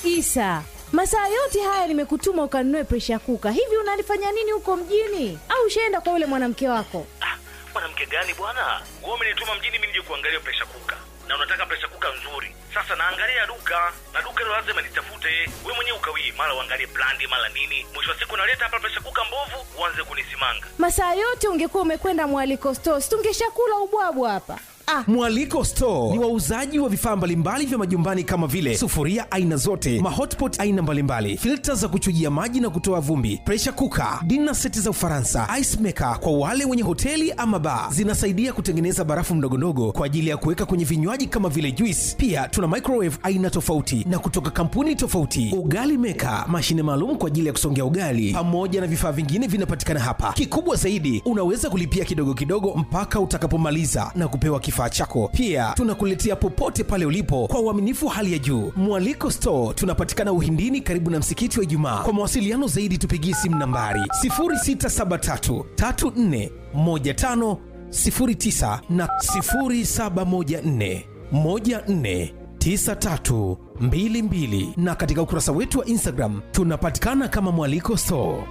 Isa, masaa yote haya nimekutuma ukanunue presha kuka. Hivi unalifanya nini huko mjini? Au ushaenda kwa yule mwanamke wako? Ah, mwanamke gani bwana? Wewe umenituma mjini mimi nije kuangalia presha kuka, na unataka presha kuka nzuri. Sasa naangalia duka na duka hilo lazima nitafute. Wewe mwenyewe ukawii, mara uangalie brandi, mara nini. Mwisho wa siku naleta hapa presha kuka mbovu, uanze kunisimanga. Masaa yote ungekuwa umekwenda mwaliko stores, tungeshakula ubwabwa hapa. Ah, Mwaliko Store ni wauzaji wa vifaa mbalimbali vya majumbani kama vile sufuria aina zote, mahotpot aina mbalimbali, filta za kuchujia maji na kutoa vumbi, pressure cooker, dinner seti za Ufaransa, ice maker kwa wale wenye hoteli ama bar. Zinasaidia kutengeneza barafu ndogondogo kwa ajili ya kuweka kwenye vinywaji kama vile juice. Pia tuna microwave aina tofauti na kutoka kampuni tofauti, ugali maker, mashine maalum kwa ajili ya kusongea ugali, pamoja na vifaa vingine vinapatikana hapa. Kikubwa zaidi, unaweza kulipia kidogo kidogo mpaka utakapomaliza na kupewa kifaa chako. Pia tunakuletea popote pale ulipo kwa uaminifu wa hali ya juu. Mwaliko Store tunapatikana Uhindini, karibu na msikiti wa Ijumaa. Kwa mawasiliano zaidi, tupigie simu nambari 0673 34 15 09 na 0714 14 9322 na katika ukurasa wetu wa Instagram tunapatikana kama Mwaliko Store.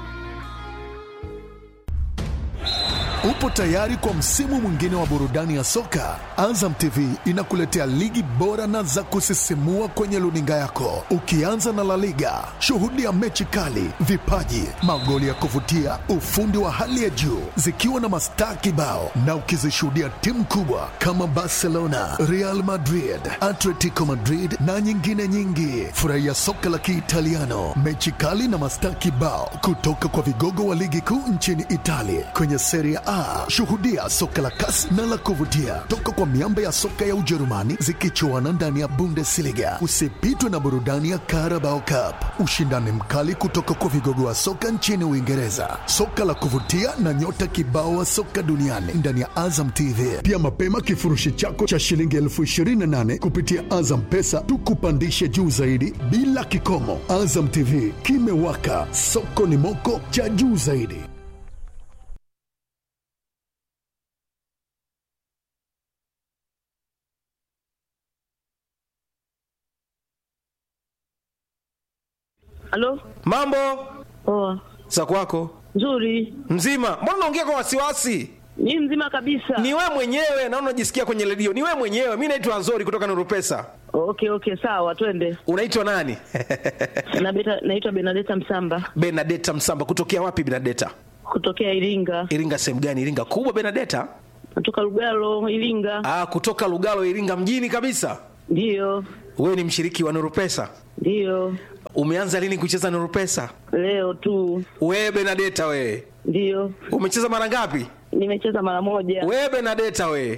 Upo tayari kwa msimu mwingine wa burudani ya soka? Azam TV inakuletea ligi bora na za kusisimua kwenye luninga yako, ukianza na La Liga. Shuhudia mechi kali, vipaji, magoli ya kuvutia, ufundi wa hali ya juu, zikiwa na mastaa kibao, na ukizishuhudia timu kubwa kama Barcelona, Real Madrid, Atletico Madrid na nyingine nyingi. Furahia soka la Kiitaliano, mechi kali na mastaa kibao kutoka kwa vigogo wa ligi kuu nchini Italia kwenye Serie A. Shuhudia soka la kasi na la kuvutia toka kwa miamba ya soka ya Ujerumani zikichuana ndani ya Bundesliga. Usipitwe na burudani ya Carabao Cup, ushindani mkali kutoka kwa vigogo wa soka nchini Uingereza, soka la kuvutia na nyota kibao wa soka duniani ndani ya Azam TV. Pia mapema kifurushi chako cha shilingi elfu ishirini na nane kupitia Azam Pesa tukupandishe juu zaidi bila kikomo. Azam TV kimewaka, soko ni moko cha juu zaidi. Halo? Mambo Poa. za kwako Nzuri. mzima? Mbona unaongea kwa wasiwasi? Ni mzima kabisa. Ni wewe mwenyewe, naona unajisikia kwenye redio. Ni wewe mwenyewe. Mi naitwa Nzori kutoka Nuru Pesa. Okay, okay, sawa, twende. Unaitwa nani? Na beta, naitwa Benadeta Msamba Benadeta Msamba. Kutokea wapi Benadeta? kutokea Iringa. Iringa sehemu gani? Iringa kubwa Benadeta? Natoka Lugalo, Iringa. Ah, kutoka Lugalo, Iringa mjini kabisa. Ndiyo. Wewe ni mshiriki wa Nuru Pesa. Ndiyo. Umeanza lini kucheza Nuru Pesa? Leo tu. Wewe Benadeta wewe. Ndiyo. Umecheza mara ngapi? Nimecheza mara moja. Wewe Benadeta wewe.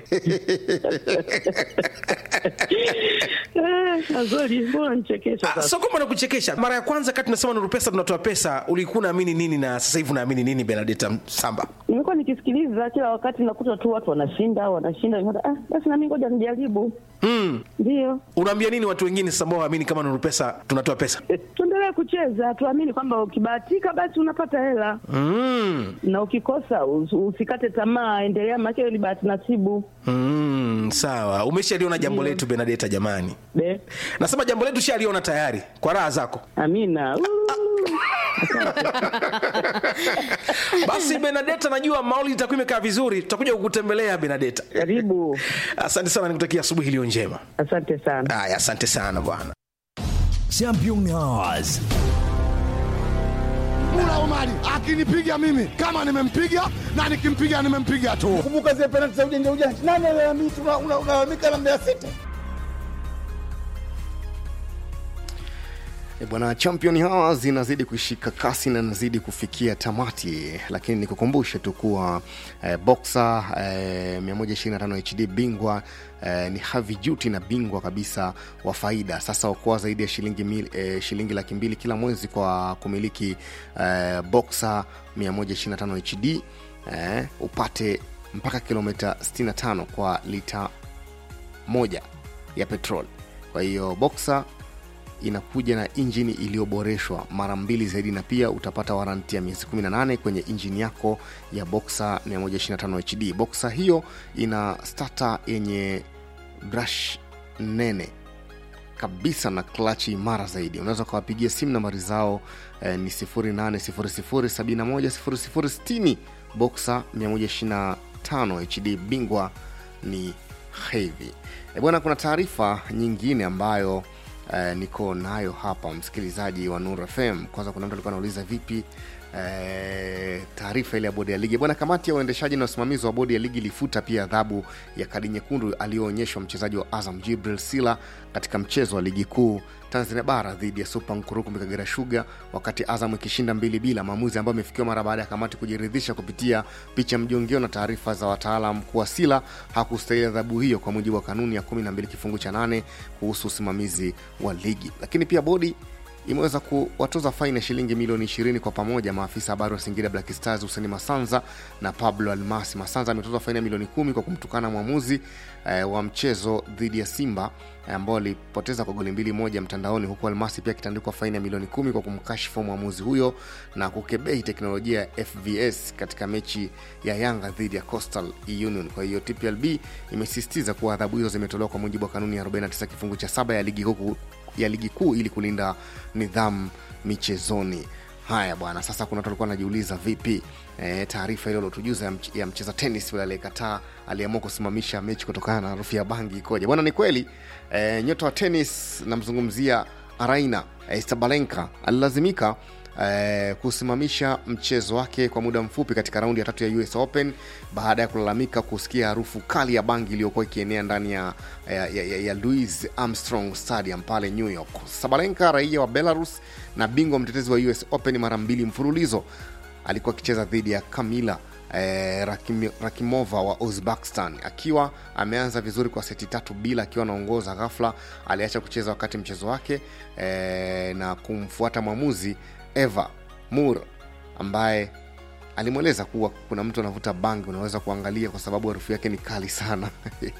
Eh, Azori, mbona nichekesha Ah, sasa? sio kwamba nakuchekesha. Mara ya kwanza kati tunasema Nuru Pesa tunatoa pesa, ulikuwa unaamini nini na sasa hivi unaamini nini Benadeta Msamba? Nimekuwa nikisikiliza kila wakati nakuta tu watu wanashinda, wanashinda. Nikaona, Ah, basi na mimi ngoja nijaribu. Mm. Ndiyo. Unaambia nini watu wengine sasa ambao waamini kama Nuru Pesa tunatoa pesa? Eh, Tuendelee kucheza, tuamini kwamba ukibahatika basi unapata hela. Mm. na ukikosa us- usikate tamaa, endelea, maana hiyo ni bahati nasibu. Mm, sawa. Umeshaliona jambo letu Benadeta jamani. Be, Nasema jambo letu shaliona tayari kwa raha zako. amina. Uu. Basi Benadeta, najua mauli itakuwa imekaa vizuri, tutakuja kukutembelea Benadeta. Karibu, Asante sana, nikutakia asubuhi iliyo njema. asante sana. Haya, asante sana bwana. Champion Hours. Mula Omari akinipiga mimi kama nimempiga na nikimpiga nimempiga tu. kumbuka zile penalti za ujanja ujanja. Nani alalamika? Una- una- Unalalamika na Mbeya City. E bwana, Champion hawa zinazidi kushika kasi na nazidi kufikia tamati, lakini nikukumbushe tu kuwa eh, boxer eh, 125 HD bingwa eh, ni Havi Juti na bingwa kabisa wa faida. Sasa okoa zaidi ya shilingi, mil, eh, shilingi laki mbili kila mwezi kwa kumiliki eh, boxer 125 HD eh, upate mpaka kilomita 65 kwa lita moja ya petrol. Kwa hiyo boxer inakuja na injini iliyoboreshwa mara mbili zaidi na pia utapata waranti ya miezi 18 kwenye injini yako ya boxer 125 hd boxer hiyo ina stata yenye brush nene kabisa na klachi imara zaidi unaweza ukawapigia simu nambari zao eh, ni 8 boxa 125 hd bingwa ni hevi e bwana kuna taarifa nyingine ambayo eh, niko nayo hapa msikilizaji wa nur fm kwanza kuna mtu alikuwa anauliza vipi eh, taarifa ile ya bodi ya ligi bwana kamati ya uendeshaji na usimamizi wa bodi ya ligi ilifuta pia adhabu ya kadi nyekundu aliyoonyeshwa mchezaji wa azam jibril sila katika mchezo wa ligi kuu tanzania bara dhidi ya supa nkurukumbi kagera shuga wakati azam ikishinda mbili bila maamuzi ambayo amefikiwa mara baada ya kamati kujiridhisha kupitia picha mjongeo na taarifa za wataalam kuwa sila hakustahili adhabu hiyo kwa mujibu wa kanuni ya 12 kifungu cha 8 kuhusu usimamizi wa ligi lakini pia bodi imeweza kuwatoza faini ya shilingi milioni 20 kwa pamoja maafisa habari wa singida black stars huseni masanza na pablo almasi masanza ametozwa faini ya milioni 10 kwa kumtukana mwamuzi eh, wa mchezo dhidi ya simba eh, ambao alipoteza kwa goli mbili moja mtandaoni huku almasi pia akitandikwa faini ya milioni 10 kwa kumkashifu mwamuzi huyo na kukebei teknolojia ya fvs katika mechi ya yanga dhidi ya coastal union kwa hiyo tplb imesisitiza kuwa adhabu hizo zimetolewa kwa mujibu wa kanuni ya 49 kifungu cha saba ya ligi kuu ya ligi kuu ili kulinda nidhamu michezoni haya bwana sasa kuna watu walikuwa anajiuliza vipi e, taarifa ile uliotujuza ya, mch- ya mcheza tenis yule aliyekataa aliamua kusimamisha mechi kutokana na harufu ya bangi ikoje bwana ni kweli e, nyota wa tenis namzungumzia araina e, stabalenka alilazimika eh, kusimamisha mchezo wake kwa muda mfupi katika raundi ya tatu ya us open baada ya kulalamika kusikia harufu kali ya bangi iliyokuwa ikienea ndani ya, ya, ya, ya, ya louis armstrong stadium pale new york sabalenka raia wa belarus na bingwa mtetezi wa us open mara mbili mfululizo alikuwa akicheza dhidi ya kamila eh, Rakim, rakimova wa uzbekistan akiwa ameanza vizuri kwa seti tatu bila akiwa anaongoza ghafla aliacha kucheza wakati mchezo wake eh, na kumfuata mwamuzi eva mur ambaye alimweleza kuwa kuna mtu anavuta bangi unaweza kuangalia kwa sababu harufu yake ni kali sana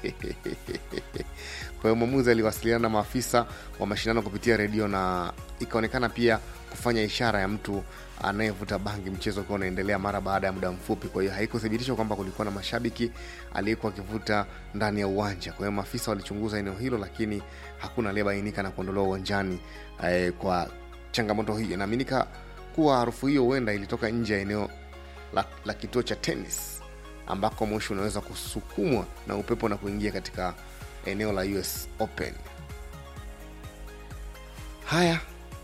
kwa hiyo mwamuzi aliwasiliana na maafisa wa mashindano kupitia redio na ikaonekana pia kufanya ishara ya mtu anayevuta bangi mchezo ukiwa unaendelea mara baada ya muda mfupi kwa hiyo haikuthibitishwa kwamba kulikuwa na mashabiki aliyekuwa akivuta ndani ya uwanja kwa hiyo maafisa walichunguza eneo hilo lakini hakuna aliyebainika na kuondolewa uwanjani eh, kwa changamoto hiyo inaaminika kuwa harufu hiyo huenda ilitoka nje ya eneo la, la kituo cha tenis ambako moshi unaweza kusukumwa na upepo na kuingia katika eneo la us open haya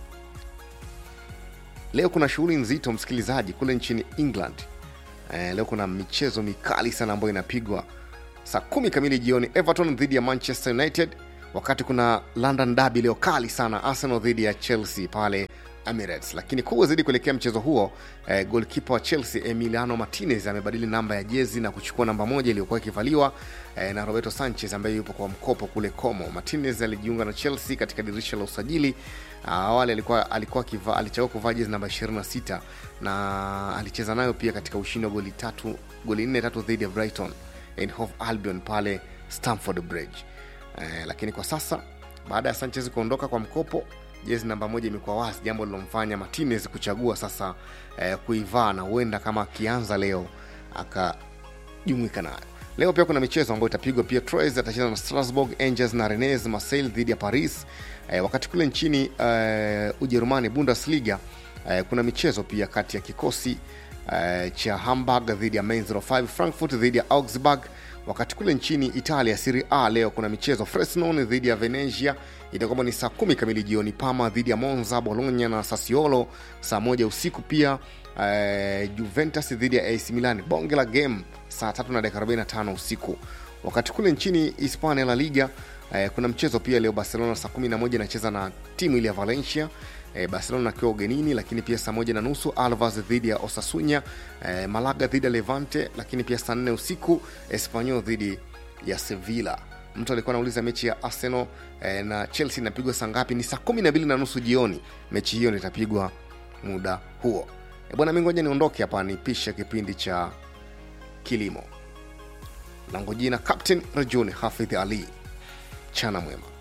leo kuna shughuli nzito msikilizaji kule nchini england eh, leo kuna michezo mikali sana ambayo inapigwa saa kumi kamili jioni everton dhidi ya manchester united wakati kuna london dabi leo kali sana arsenal dhidi ya chelsea pale emirates lakini kubwa zaidi kuelekea mchezo huo eh, golkipa wa chelsea emiliano martinez amebadili namba ya jezi na kuchukua namba moja iliyokuwa ikivaliwa eh, na roberto sanchez ambaye yupo kwa mkopo kule como martinez alijiunga na chelsea katika dirisha la usajili awali alikuwa alikuwa kiva, alichagua kuvaa jezi namba 26 na alicheza nayo pia katika ushindi wa goli tatu goli nne tatu dhidi ya brighton and Hove albion pale stamford bridge eh, lakini kwa sasa baada ya sanchez kuondoka kwa mkopo jezi namba moja imekuwa wazi jambo lilomfanya martinez kuchagua sasa eh, kuivaa na huenda kama akianza leo akajumuika nayo leo pia kuna michezo ambayo itapigwa pia troyes atacheza na strasbourg angels na renes marseille dhidi ya paris eh, wakati kule nchini eh, ujerumani bundesliga eh, kuna michezo pia kati ya kikosi eh, cha hamburg dhidi ya Mainz 05 frankfurt dhidi ya augsburg wakati kule nchini italia serie a leo kuna michezo fresnon dhidi ya venezia itakuwa ni saa kumi kamili jioni pama dhidi ya monza bologna na sasiolo saa moja usiku pia eh, juventus dhidi ya ac milan bonge la game saa tatu na dakika 45 usiku wakati kule nchini hispania la liga eh, kuna mchezo pia leo barcelona saa 11 inacheza na timu ile ya valencia eh, barcelona akiwa ugenini lakini pia saa moja na nusu alvas dhidi ya osasunya eh, malaga dhidi ya levante lakini pia saa nne usiku espanyol dhidi ya sevilla mtu alikuwa anauliza mechi ya arsenal eh, na chelsea inapigwa saa ngapi ni saa kumi na mbili na nusu jioni mechi hiyo itapigwa muda huo e bwana mingoja niondoke hapa nipishe kipindi cha kilimo langu jina captain rajuni hafidh ali chana mwema